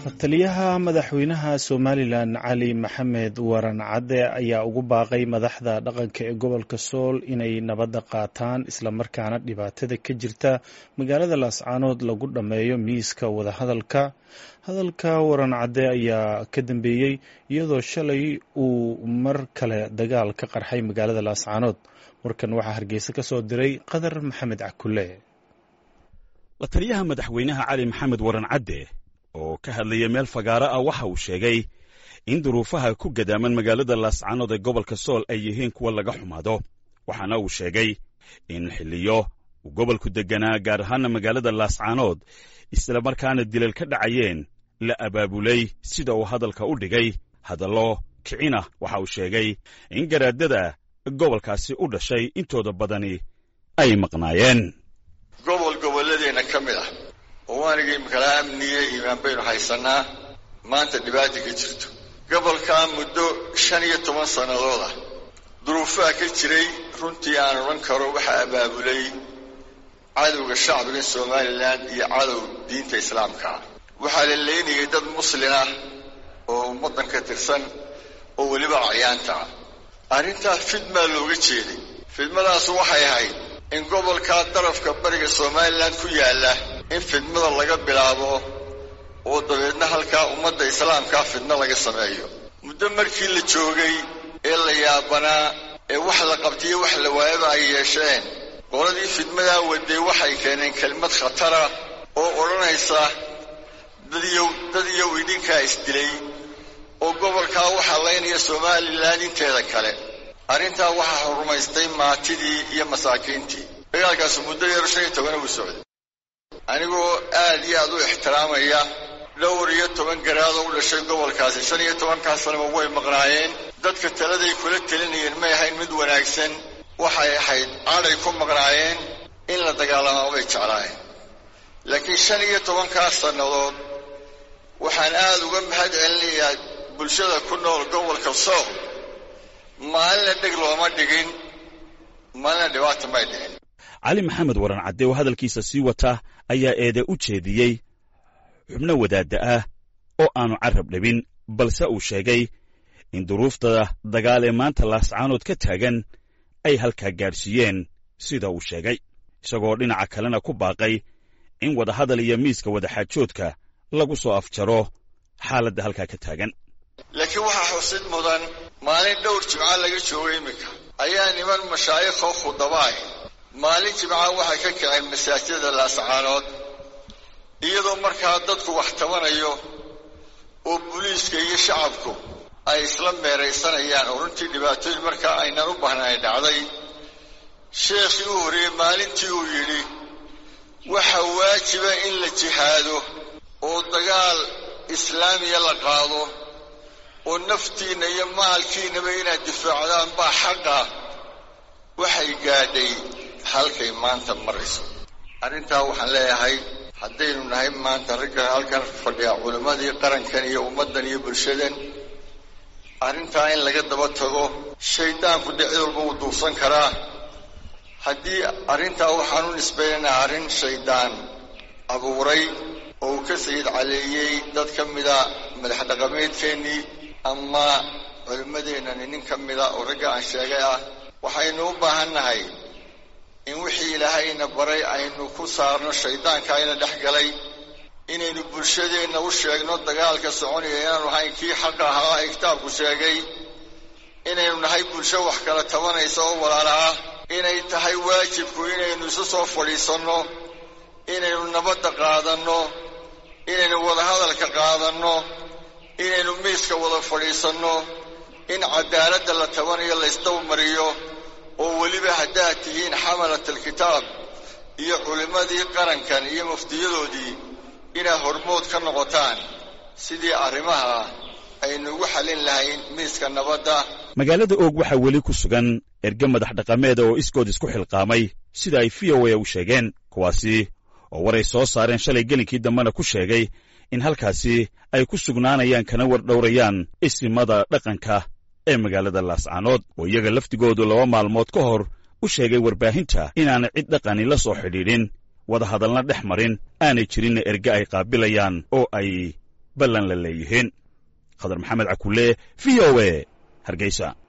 taliyaha madaxweynaha somalilan cali maxamed waran cadde ayaa ugu baaqay madaxda dhaqanka ee gobolka sool inay nabadda qaataan islamarkaana dhibaatada ka jirta magaalada laascaanood lagu dhammeeyo miiska wadahadalka hadalka waran cadde ayaa ka dambeeyey iyadoo shalay uu mar kale dagaal ka qarxay magaalada laascaanood warkan waxaa hargeysa ka soo diray qadar maxamed cakule la taliyaha madaxweynaha cali maxamed waran cadde oo ka hadlaya meel fagaaro ah waxa uu sheegay in duruufaha ku gadaaman magaalada laascaanood ee gobolka sool ay yihiin kuwa laga xumaado waxaana uu sheegay in xilliyo uu gobolku degganaa gaar ahaana magaalada laascaanood islamarkaana dilal ka dhacayeen la abaabulay sida uu hadalka u dhigay hadallo kicina waxa uu sheegay in garaadada gobolkaasi u dhashay intooda badani ay maqnaayeen gobol gobolladeenna ka mid ah oo waanigii makala amniye iimaan baynu haysannaa maanta dhibaata ka jirto gobolkaa muddo shan iyo toban sannadood ah duruufaha ka jiray runtii aan odhan karo waxaa abaabulay cadowga shacbiga somalilan iyo cadow diinta islaamka ah waxaa la leynayay dad muslin ah oo ummaddan ka tirsan oo weliba acyaanta ah arrintaas fidmaa looga jeeday fidmadaasu waxay ahayd in gobolkaa darafka bariga somalilan ku yaalla in fidmada laga bilaabo oo dabeedna halkaa ummadda islaamkaa fidno laga sameeyo muddo markii la joogay ee la yaabanaa ee wax la qabtaiyo wax la waayaba ay yeesheen qoladii fidmadaa waday waxay keeneen kelmad khatara oo odhanaysa dadyow dad iyow idinkaa isdilay oo gobolkaa waxaa laynaya somalilan inteeda kale arrintaa waxaa horumaystay maatidii iyo masaakiintii dagaalkaasu muddo yar shan iyo tobana uu socday anigoo aad iyo aad u ixtiraamaya dhowr iyo toban garaadoo u dhashay gobolkaasi shan iyo tobankaa sanaba way maqnaayeen dadka taladay kula telinayeen may ahayn mid wanaagsan waxay ahayd cadhay ku maqnaayeen in la dagaalamaa bay jeclaayeen laakiin shan iyo tobankaa sannadood waxaan aad uga mahad celinayaa bulshada ku nool gobolka sool maalina dheg looma dhigin maalina dhibaata may dhicin cali maxamed waran cadde oo hadalkiisa sii wata ayaa eede u jeediyey xubno wadaadda ah oo aanu carrab dhabin balse uu sheegay in duruufta dagaal ee maanta laascaanood ka taagan ay halkaa gaadhsiiyeen sida uu sheegay isagoo dhinaca kalena ku baaqay in wadahadal iyo miiska wadaxaajoodka lagu soo afjaro xaaladda halkaa ka taagan laakiin waxaa xusid mudan maalin dhowr jimca laga joogo iminka ayaa niman mashaayikoo khudabaay maalin jimca waxay ka kaceen masaajidada laascaanood iyadoo markaa dadku wax tabanayo oo buliiska iyo shacabku ay isla meeraysanayaan oo runtii dhibaatooyin markaa aynan u bahnayn dhacday sheekhii u horreeyey maalintii uu yidhi waxa waajiba in la jihaado oo dagaal islaamiya la qaado oo naftiinna iyo maalkiinnaba inaad difaacdaan baa xaqa waxay gaadhay halkay maanta marayso arrintaa waxaan leeyahay haddaynu nahay maanta ragga halkan fadhiya culimmadii qarankan iyo ummaddan iyo bulshadan arrintaa in laga daba tago shayddaanku dee cid walba wuu duufsan karaa haddii arrintaa waxaan u nisbaynaynaa arrin shayddaan abuuray oo uu ka sayid caleeyey dad ka mida madax dhaqameedkeennii ama culimmadeennani nin ka mida oo ragga aan sheegay ah waxaynu u baahan nahay in wixii ilaahayna baray aynu ku saarno shayddaanka ayna dhex galay inaynu bulshadeenna u sheegno dagaalka soconaya inaanu ahayn kii xaqa ahaa ee kitaabku sheegay inaynu nahay bulsho wax kala tabanaysa oo walaala ah inay tahay waajibku inaynu isu soo fadhiisanno inaynu nabadda qaadanno inaynu wadahadalka qaadanno inaynu miiska wada fadhiisanno in cadaaladda la tabanayo laysdabamariyo oo weliba haddaad tihiin xamalat alkitaab iyo culimmadii qarankan iyo muftiyadoodii inaad hormood ka noqotaan sidii arrimaha aynu ugu xallin lahayn miiska nabadda magaalada oog waxaa weli ku sugan erge madax dhaqameeda oo iskood isku xilqaamay sida ay v o a u sheegeen kuwaasi oo waray soo saareen shalay gelinkii dambena ku sheegay in halkaasi ay ku sugnaanayaan kana war dhowrayaan isimada dhaqanka ee magaalada laascaanood oo iyaga laftigoodu laba maalmood ka hor u sheegay warbaahinta inaanay cid dhaqani la soo xidhiidhin wadahadalna dhex marin aanay jirinna erge ay qaabilayaan oo ay ballan la leeyihiin khadar maxamed cakulle v o e hargeysa